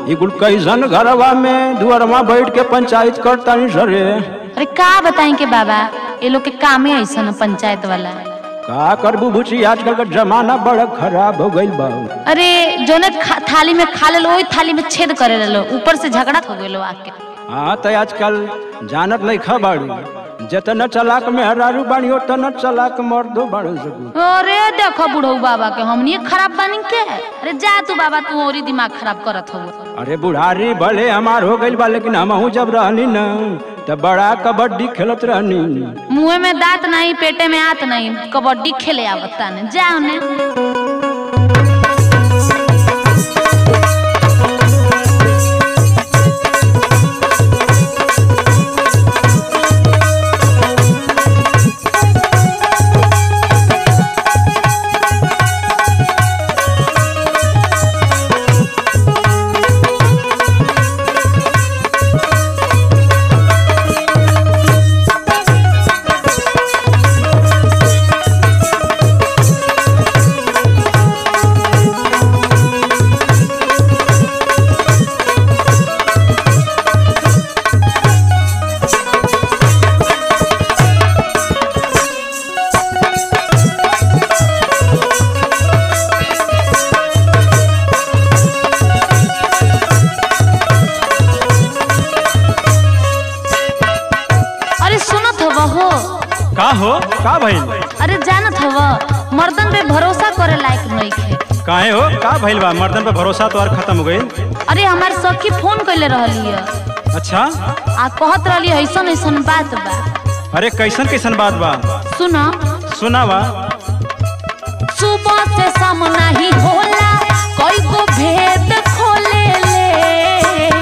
ई कुल कैसन घरवा में दुअरवा बैठ के पंचायत करतानी सरे अरे का बताई के बाबा ये लोग के कामे ऐसा न पंचायत वाला का करबू बुची आजकल का जमाना बड़ा खराब हो गइल बा अरे जोने खा- थाली में खा ले वही थाली में छेद करे लो ऊपर से झगड़ा हो गए आके हाँ तो आजकल जानत नहीं खबाड़ू जितना चलाक में हरारू बानी उतना चलाक मर्दो बाड़ू सकू अरे देखो बुढ़ऊ बाबा के हमनी खराब बानी के अरे जा तू बाबा तू और ही दिमाग खराब करत हो अरे बुढ़ारी भले हमार हो गइल बा लेकिन हमहू जब रहनी न तब बड़ा कबड्डी खेलत रहनी मुंह में दांत नहीं पेटे में आत नहीं कबड्डी खेले आवता ने जा उन्हें अरे सुनत हव हो का हो का भइल अरे जानत हव मर्दन पे भरोसा करे लायक नहीं खे काहे हो का भइल बा मर्दन पे भरोसा तो और खत्म हो गइल अरे हमार सखी फोन कैले रहली है अच्छा आ कहत रहली ऐसन ऐसन बात बा अरे कैसन कैसन बात बा सुनो सुनावा सुबह से शाम नहीं होला कोई को भेद खोले ले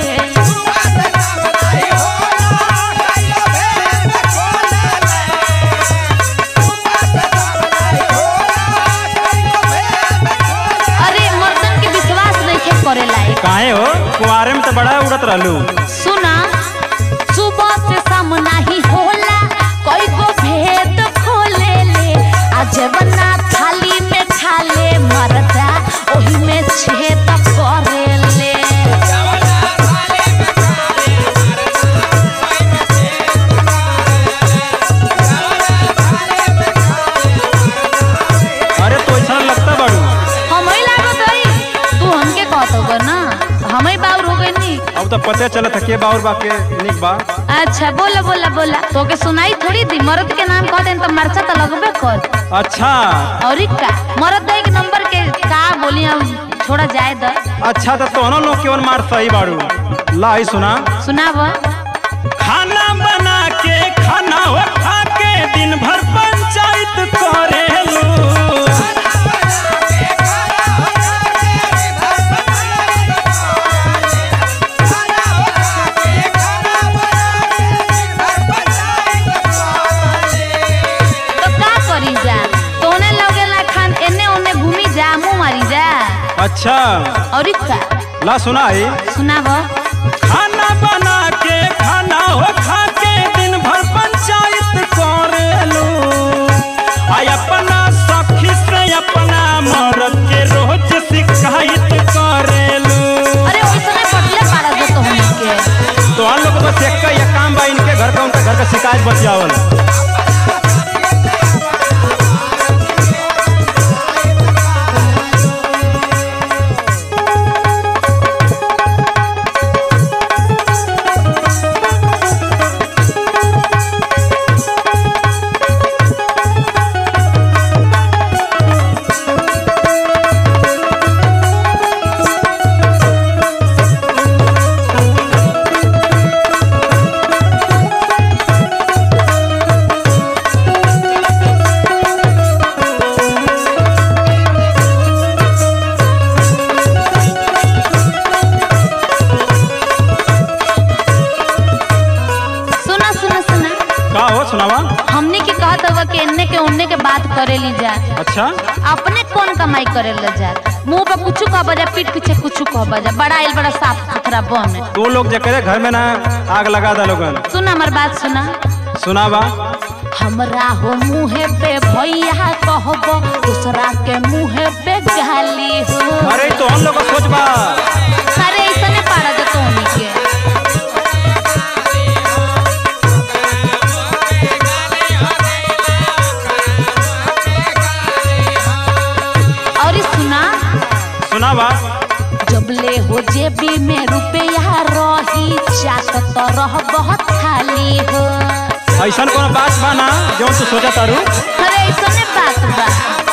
अरे मर्दन के विश्वास नहीं के करे लायक काहे हो कुआरे में तो बड़ा उड़त रहलू सुना सुबह से शाम नहीं होला कोई को भेद खोले ले आज बना थाली में खा ले मरदा ओही में छेद करे ले अरे तो ऐसा लगता बाड़ू हम ही लागत हई तू हमके कहत होगा ना हम ही बाउर हो गई नी अब तो पते चलत है के बाउर बा के निक बा अच्छा बोला बोला बोला तो के सुनाई थोड़ी दी मर्द के नाम कह देन तो मरचा तो लगबे कर अच्छा और ई का मर्द एक नंबर के का बोली हम छोड़ा जाए द अच्छा तो तोहनो लोग केवन मार सही बाड़ू लाई सुना सुनाब खाना बना के खाना हो खा के दिन भर पंचायत करेलू तो का करी जा तोने लगे ला खान एने ओने घूमी जा मुंह मारी जा अच्छा और ई का ला सुनाई सुनाब खाना बना के खाना हो खा के दिन भर पंचायत करेलू आई अपना सखी से अपना मर्द के रोज शिकायत करेलू अरे ओइसने पटले पाड़ा दे तो हम के तो हम लोग बस एक का ये काम बा इनके घर का उनका घर का शिकायत बच जावल सुना सुना सुना का हो सुनावा हमने के कहत हवा के एने के ओने के बात करे ली जा अच्छा अपने कौन कमाई करे ले जा मुंह पे कुछ कह बजा पीठ पीछे कुछ कह बजा बड़ा आइल बड़ा साफ सुथरा बन तो लोग जे करे घर में ना आग लगा दा लोगन सुना हमार बात सुना सुनावा हमरा हो मुहे पे भैया कहबो दूसरा के मुहे पे गाली हो अरे तो हम लोग का सोच बा अरे ऐसने पार जबले हो जेबी में रुपया रही चाट तो रह बहुत खाली हो ऐसा कोनो बात बा ना जो तू सोचा तारू अरे ऐसने बात बा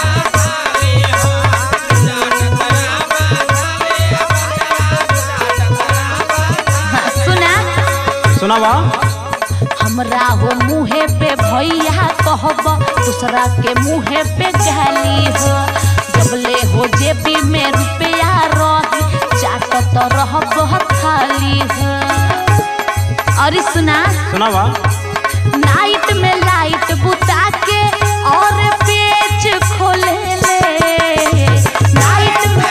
हाँ, सुना सुनावा हमरा हो मुहे पे भैया कहब दूसरा के मुहे पे गाली हो जबले हो जेबी में रुपया रही चाट तो रह बहुत खाली हो अरे सुना सुनावा नाइट में लाइट बुता के और पेच खोले ले नाइट में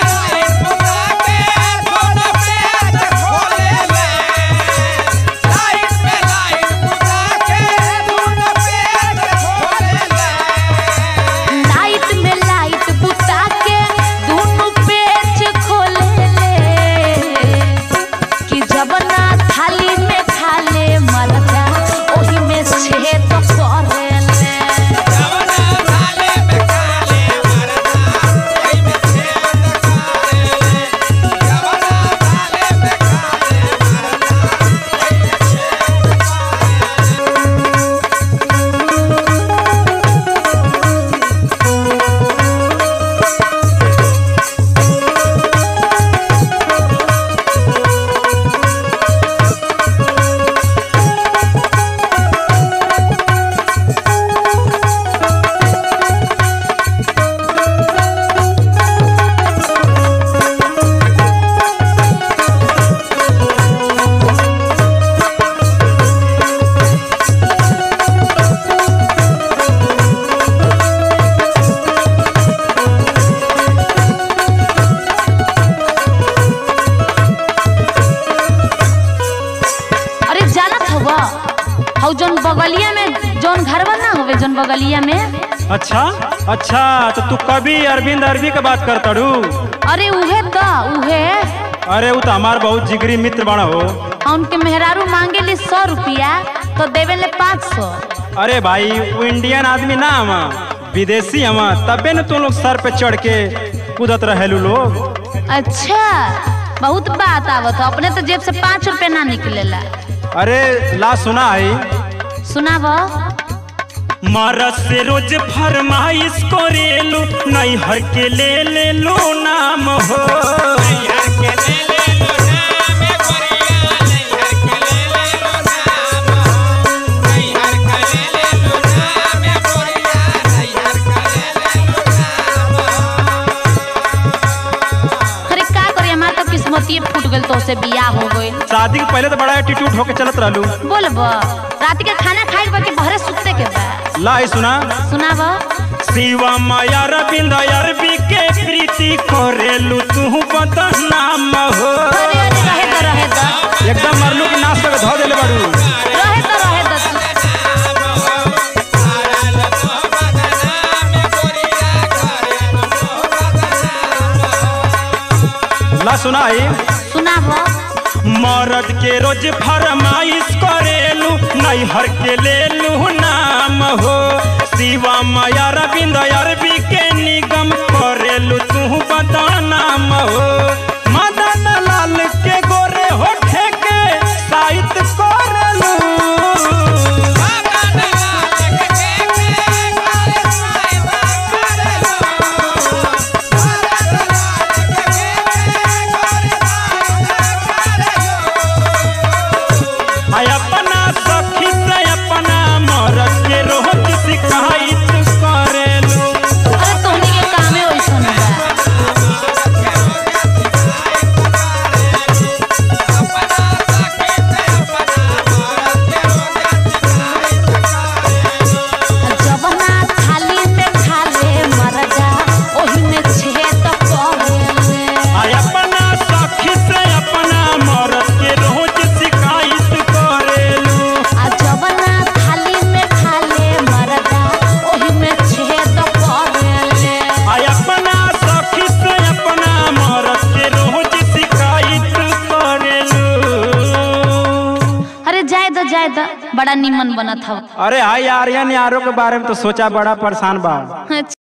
नाइट में लाइट बुता के दोनों पेच खोले ले कि जब ना थाली में खाले मरदा ओही में छेद करे ले अरे जानत हवा हौ जौन बगलिया में जौन घरवा ना होवे जौन बगलिया में अच्छा अच्छा तो तू कभी अरविंद अरबी के बात कर तारू अरे उहे तो उहे अरे वो तो हमार बहुत जिगरी मित्र बड़ा हो आ उनके मेहरारू मांगे ली सौ रुपया तो देवे ले पाँच सौ अरे भाई वो इंडियन आदमी ना हम विदेशी हम तबे न तू लोग सर पे चढ़ के कूदत रहेलू लोग अच्छा बहुत बात आवत हो अपने तो जेब से पाँच रुपया ना निकलेला अरे ला सुना है सुनाब मरद से रोज फरमाइश करेलू नैहर के ले ले लो नाम हो अरे का करी हमार तो किस्मतिये फूट गइल तो से बियाह हो गइल शादी के पहले तो बड़ा एटीट्यूड होके चलत रहलू बोलब रात के खाना खाए बाकी बहरे सुते के बा ला है सुना सुनाब शिवा माया रविंद अरबी के प्रीति करेलू तू बदनाम हो अरे अरे रहे दो रहे दो एकदम मरलू की नाश करके धो देले बाड़ू रहे दो रहे दो तू। ला सुना है सुनाब मरद के रोज फरमाइश करेलू नैहर के लेलू नाम हो शिवा माया रविंद अरबी के निगम करेलू तू बदनाम हो मदन लाल के गोरे होठे के साहित्य करेलू आय अपना सखी से अपना मरद के रोज शिकायत करेलू अरे तोहनी के कामे ओइसन बा जवना थाली में खाले मरदा ओही में छेद करे आय अपना सखी से अपना मरद के रोज शिकायत करेलू आ जवना थाली में खाले मरदा ओही में छेद करे आय अपना सखी से अपना मरद के रोज शिकायत करेलू अरे जाए दो जाए दो बड़ा निमन बनत हव अरे हाय आर्यन यारों के बारे में तो सोचा बड़ा परेशान बा अच्छा